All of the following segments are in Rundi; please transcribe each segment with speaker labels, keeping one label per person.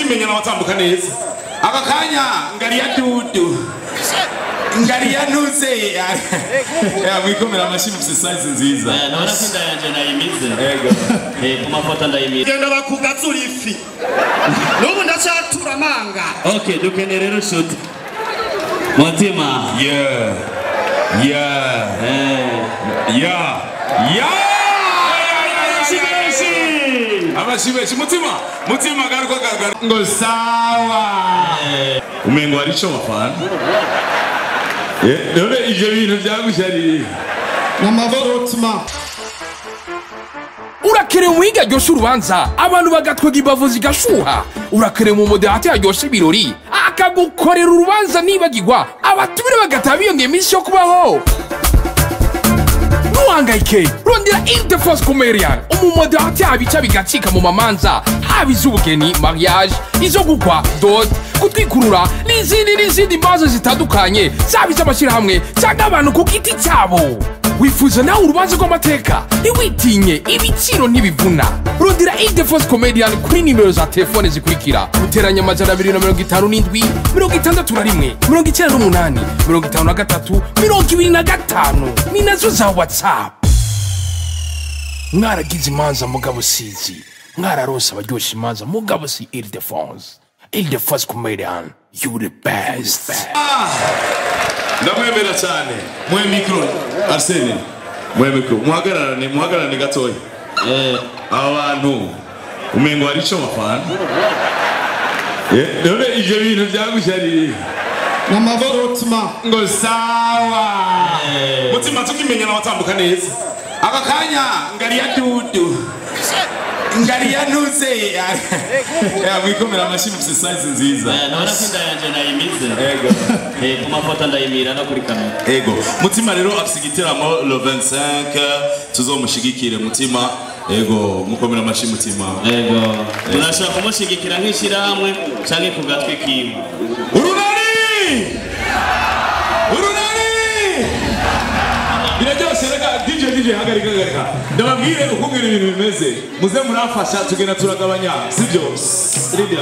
Speaker 1: tukimenya n'abatambuka neza aka kanya ngari ya dudu ngari ya ntuze ya mwikomera amashyi mufise size nziza
Speaker 2: ndabona ko inda yanjye nayimize
Speaker 1: Ego.
Speaker 2: Eh, ku mafoto ndayimize
Speaker 3: genda bakugazura ifi n'ubu ndacyatura amanga
Speaker 2: ok dukeneye rero shuti mutima
Speaker 1: Yeah. Yeah.
Speaker 2: Eh,
Speaker 1: Yeah. Yeah. amashyi menshi mutima mutima garuka garuka ngo sawa umengo hari ico bafana Eh, none ivyo bintu vyagushaririye
Speaker 3: n'amavutima
Speaker 4: urakerewe umuhinga aryosha urubanza abantu bagatwega imbavu zigashuha urakerewe mu modehate yaryosha ibirori akagukorera urubanza nibagirwa abatumire bagataha biyongera iminsi yo kubaho ntuhangayike rondera interforce comerian umumodehate abica bigacika mu mamanza haba iz'ubugeni mariage izo gukwa dot gutwikurura n'izindi n'izindi mbazo zitandukanye zaba iz'amashyirahamwe cyangwa abantu ku giti cyabo wifuza nawe urubanza rw'amateka ntiwitinye ibiciro ntibivuna rondera interforce comedian kuri nimero za telefone zikurikira guteranya amajana abiri na mirongo itanu n'indwi mirongo itandatu na rimwe mirongo icyenda n'umunani mirongo itanu na gatatu mirongo ibiri na gatanu ni nazo za whatsapp mwaragize imanza mugabo sizi mwararose abaryoshya imanza mugabo si ildefonse ildefonse comedian you the best.
Speaker 1: ndamwemera cyane muhe mikoro arsene muhe mikoro muhagararane muhagararane gatoya
Speaker 2: eh,
Speaker 1: aba bantu umengo hari ico bafana Eh, none ivyo bintu vyagushaririye
Speaker 3: n'amavutima
Speaker 1: ngo sawa mutima tukimenya n'abatambuka neza aka kanya ngari ya dudu ngari ya ntuze ya mwikomera amashyi mufise size nziza
Speaker 2: eh, ndabona ko inda yanjye nayimize
Speaker 1: Ego.
Speaker 2: Eh, ku mafoto ndayimira no kuri kamera
Speaker 1: ego mutima rero afise igiteramo le 25 tuzomushigikire mutima ego mukomera amashyi mutima
Speaker 2: ego turashobora kumushyigikira nk'ishyirahamwe cyangwa ku gatwi kiwe
Speaker 1: urunani urunani biraryoshe reka dj dj hagarika hagarika ndababwire ukungena ibintu bimeze muze murafasha tugenda turagabanya sibyo Lydia.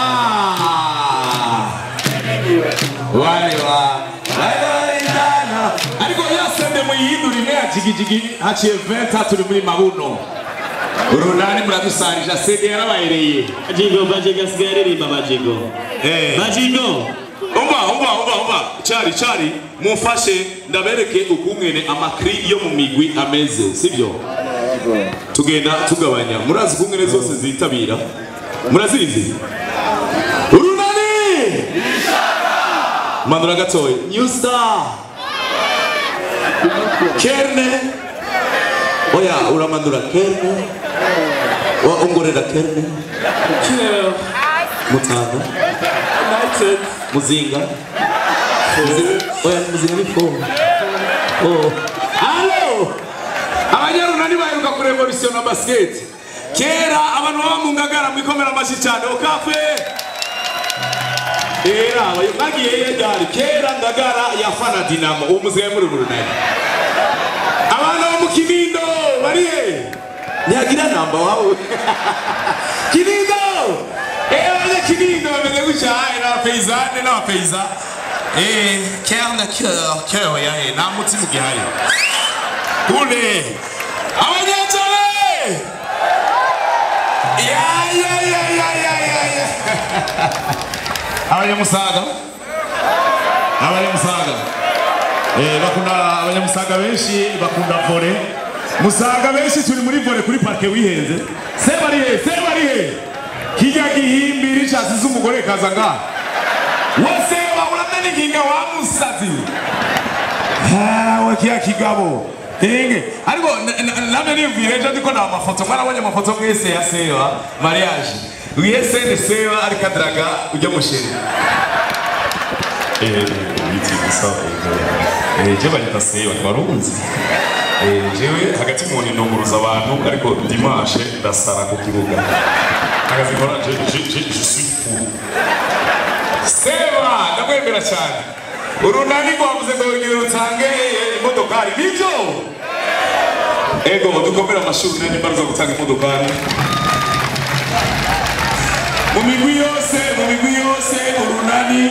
Speaker 1: Ah. wale wa wale walijana ariko yasende muyihindura imwe ya jigijigi haciye 20 turi muri mabuno urunani muradusarija sede yarabayereye
Speaker 2: bajigo bajigo asigaye aririmba bajigo
Speaker 1: Eh.
Speaker 2: bajigo
Speaker 1: umva umva umva umva cari cari mumfashe ndabereke ukungene amakri yo mu migwi ameze sibyo tugenda tugabanya murazi ukungene zose zitabira murazizi urunani manura gatoya new star kerne oya uramanura kerne wa ongorera kerne mutanga muzinga Muzinga- oya muzinga ni fo oh alo abanyarunani baheruka kurevolutiona basket kera abantu baba mu ngagara mwikomera amashyi cyane okafe era abayo- mwagiye yegari kera ngagara yafana dinamo uwo muzinga muri urunani abana bo mu kinindo barihe ntiyagira namba wawe kinindo eh abanya kinindo bameze gutya eh, n'abapeyizane n'abapeyza eh cœur na cœur cœur ya eh nta mutima ugihari kule abanyacale ya ya ya ya ya ya ya abanyamusaga abanyamusaga Eh, bakunda abanyamusaga benshi bakunda vore musaga benshi turi muri vore kuri parke wihenze se bari he se bari he kijya gihimbira ishatsi z'umugore kaza ngaha wose wahurana n'inginga wa musazi hawe kiya kigabo Enge, ariko na- na- namwe niyumvire ejo ndiko nta mafoto mwarabonye amafoto mwese ya sewa mariage wiyese ni sewa ariko adaraga ujya musheri ibiti gusa je banyita sewa ntiwarunzi jewe hagati mu ndunguruza abantu ariko dimanche ndasara ku kibuga akazi nkora je je- je je suis fou sewa ndamwemera cyane urunani rwavuze ngo ngire rutange imodokari nibyo ego dukomere amashuri nani mbaruza gutanga imodokari mu migwi yose mu migwi yose urunani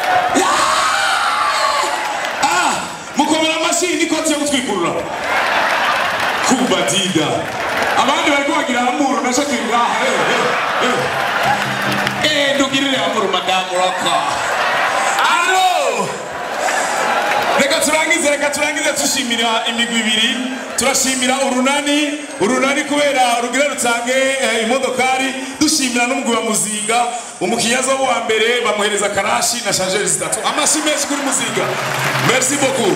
Speaker 1: Ah! mukomera amashyi n'ikoti yo gutwikurura kubadida abandi bari kubagira amuru na shakiri ngaha eh, eh, eh. eh ndugirire amuru madamu roko alo reka turangize reka turangize dushimira imigwi ibiri turashimira urunani urunani kubera rugira rutange eh, imodokari dushimira n'umugwi wa muzinga umukinyazo wa mbere bamuhereza karashi na shangeri zitatu amashyi menshi kuri muzinga merci beaucoup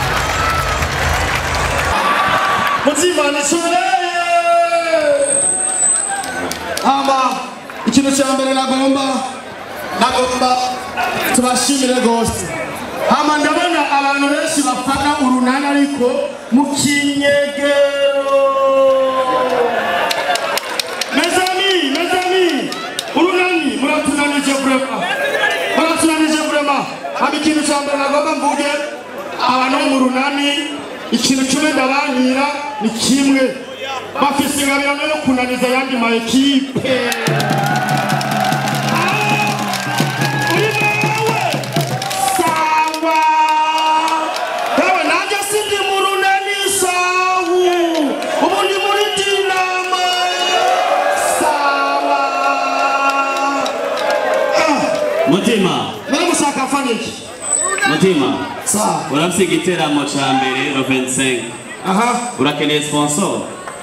Speaker 3: mutima nishoreye hama ikintu cya mbere nagomba nagomba tubashimire rwose hama ndabona abantu benshi bafana urunani ariko mu kinyegero mezami mezami urunani muratunanije vrema muratunanije vrema hama ikintu cya mbere nagomba mvuge abantu bo mu runani ikintu kimwe ndabankira ni kimwe bafise ingabirano yo kunaniza ayandi ma ekipe uri wewe sawa yewe nanjye sindi mu runani sawu ubu ndi muri dinamo sawa
Speaker 2: mutima
Speaker 3: nawe mushaka afana iki
Speaker 2: mutima
Speaker 3: sawa
Speaker 2: urafise igiteramo ca mbere ro 25
Speaker 3: aha
Speaker 2: urakeneye sponsor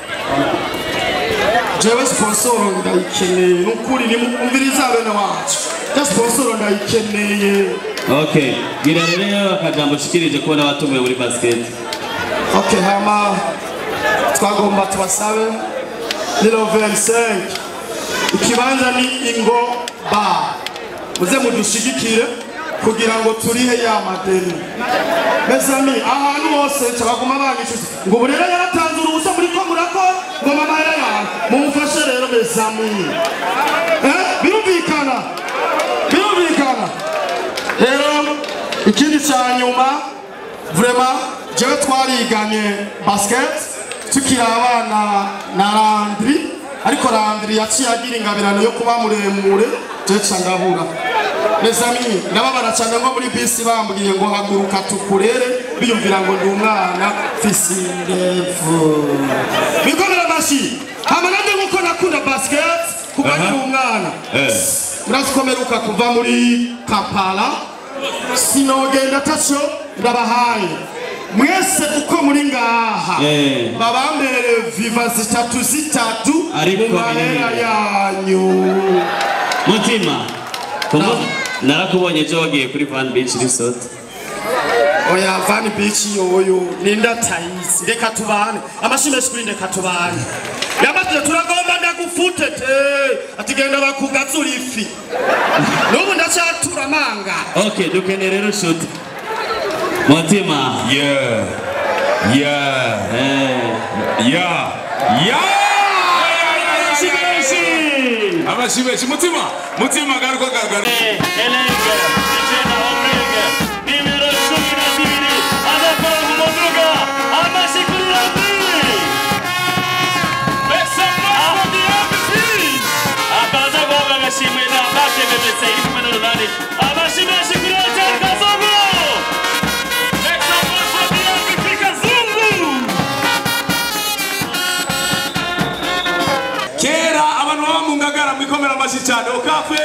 Speaker 3: jewe sponsoro ndayikeneye nukuri nimumviriza bene wacu ja sponsoro ndayikeneye
Speaker 2: okay gira rero akajambo ushikirije kubona abatumiwe muri basket
Speaker 3: ok hama twagomba tubasabe ni lo 25 ikibanza ni ingo ba muze mudushigikire kugira ngo turihe ya madeni mesami ahantu hose cabaguma banyicuza ngo ubu rero yaratanze uruhusa muri ko murakora ngo mama yayawe mumufashe rero mesami eh? birumvikana birumvikana rero ikindi cya nyuma vrema jewe twariganye basket tukiri abana na randri ariko randri yaciye agira ingabirano yo kuba muremure jewe ca ndabura mesami ndababara cyane nko muri bisi bambwiye ngo haguruka tukurere biyumvira ngo ndi umwana mfise indevu bikomera amashyi hama nanjye nkuko nakunda basket kuba ndi umwana murakomeruka kuva muri kampala sinogenda ataco ndabahaye mwese uko muri ngaha
Speaker 2: Eh.
Speaker 3: babambere viva zitatu zitatu
Speaker 2: Ariko
Speaker 3: mu mahera
Speaker 2: binini.
Speaker 3: yanyu
Speaker 2: mutima kumva narakubonye ejo wagiye kuri van beach resort
Speaker 3: oya vani bici yoyo ninda tayisi reka tubane amashyi menshi kuri ndeka tubane yamatije turagomba ndagufute te ati genda bakugazura ifi n'ubu ndacyatura amanga
Speaker 2: okay dukeneye rero shuti mutima
Speaker 1: yeah yeah
Speaker 2: eh
Speaker 1: yeah yeah
Speaker 2: amashyi menshi
Speaker 1: amashyi menshi mutima mutima garuka garuka
Speaker 2: Elenga, Igena Omega, numero 12, anakora mu muduga, amashyi kuri Rambi. Akaza guhabwa agashimwe na Marke BBC iri kumwe n'urunani. Amashyi menshi kuri Hotel Kazungu. Kazungu.
Speaker 1: kera abantu baba mu ngagara mwikomera amashyi cyane ukapfe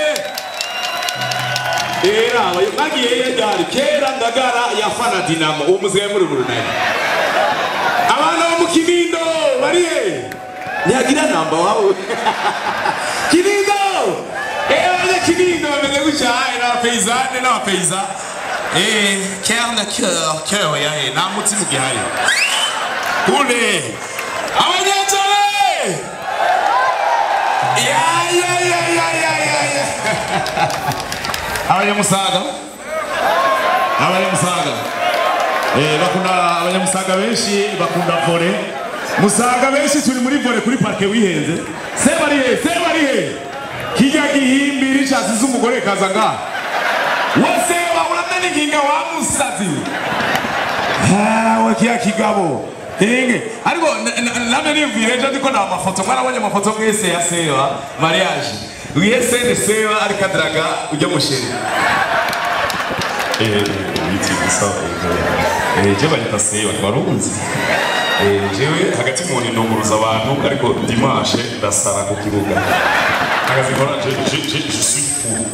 Speaker 1: era mwagiye yedari kera ngagara yafana dinamo uwo muzigaye muri burunani abana bo mu kinindo barihe ntiyagira namba wawe kinindo eh abanya kinindo bameze gutya eh, n'abapeyizane n'abapeyza eh kera na cœur cœur ya eh nta mutima ugihari kule abanyacare ya ya ya ya ya ya ya abanyamusaga abanyamusaga eh bakunda abanyamusaga benshi bakunda vore musaga benshi turi muri vore kuri parke wihenze se bari he se bari he kijya gihimbiri cyasize umugore kaza ngaha wese wabura n'inginga wa musazi hawe kiya kigabo Inge. Ariko na- na- namwe niyumvire ejo ndiko na amafoto mwarabonye amafoto mwese ya sewa mariage wihe sene seba ariko adaraga ujya musheri witi gusa je banyita seba twarunzi jewe hagati mu ninunguruza abantu ariko dimanche ndasara ku kibuga akazi nkora je je je je suis fou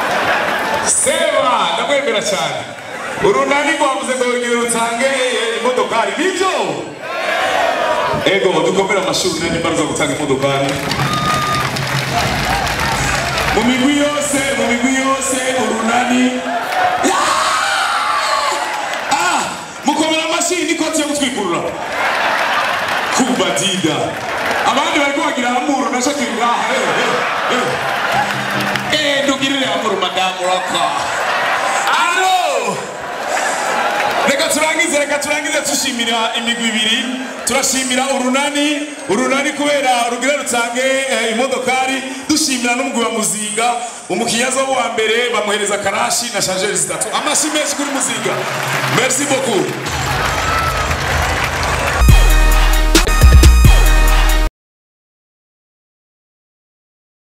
Speaker 1: seba ndamwemera cyane urunani rwavuze ngo ngire rutange imodokari nibyo ego dukomere amashuri nani mbaruza gutanga imodokari mu migwi yose mu migwi yose urunani Ah! mukomera amashyi n'ikoti yo gutwikurura kubadida abandi bari kubagira amuru na shakiri ngaha eh, eh, eh. eh ndugirire amuru madamu raka alo reka turangize reka turangize dushimira imigwi ibiri turashimira urunani urunani kubera rugira rutange eh, imodokari dushimira n'umugwi wa muzinga umukinyaza wa mbere bamuhereza karashi na shangeri zitatu amashyi menshi kuri muzinga merci beaucoup